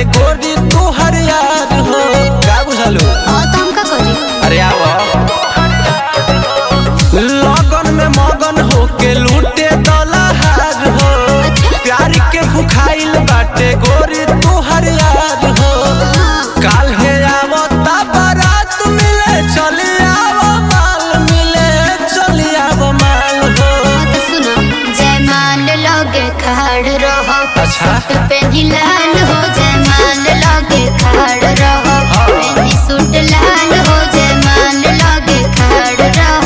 बाटे गोरी तोहर यार हो का बुझलू और तो हम का करी अरे आओ लगन में मगन होके लूटे दलहार हो प्यार के भुखाइल बाटे गोरी तोहर यार हो काल हे आवता बारात मिले चली आवो माल मिले चली आवो माल हो तो सुनो जयमाल लगे खड़ रहो अच्छा। सूट पेनी लाल हो जयमाल लगे खड़ रहो हाँ। पेनी सूट लाल हो जयमाल लगे खड़ रहो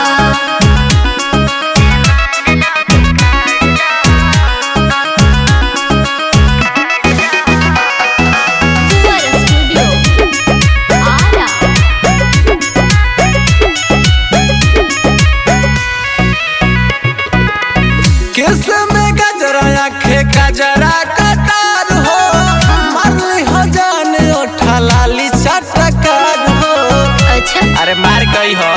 स्टूडियो आरा किस में गजरा आखे गजरा कतार हो मारली हो जाने ओठा लाली चटकार हो अच्छा अरे मार गई हो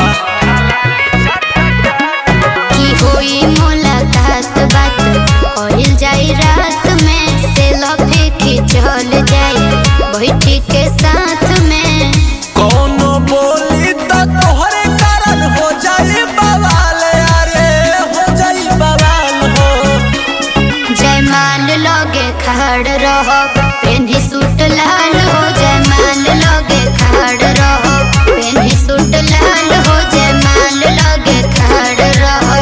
की होई मुलाकात बात कइल जाई रात में से लफे की चल जाई बैठी के साथ में कोनो बोली तो तोहरे कारण हो जाई बवाल अरे हो जाई बवाल हो जयमाल लगे खड़ रहो पेन्ही सूट लाल हो जयमाल लगे खड़ रहो पेन्ही सूट लाल हो जयमाल लगे खड़ रहो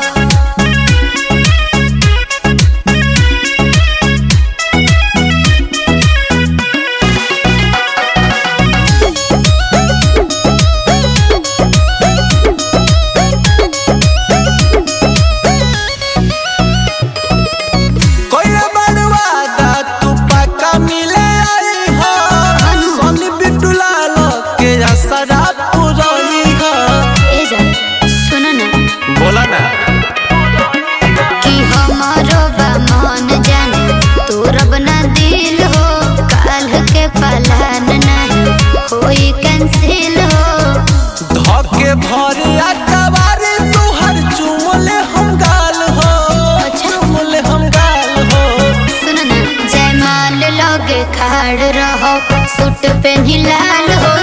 कोई बड़वादा तू पक्का मिले आई हो सोनी बिटुला लो के असरा पुरानी हो ए जा सुनो ना बोला ना कि हमारो बा मन जाने तोर बना दिल हो काल के पालन नहीं होई कैंसिल हो धके भरिया कवारी तुहर चुमले हम गाल हो चुमले हम गाल हो सुन ना जयमाल लगे खड़ रहो सूट पे लाल हो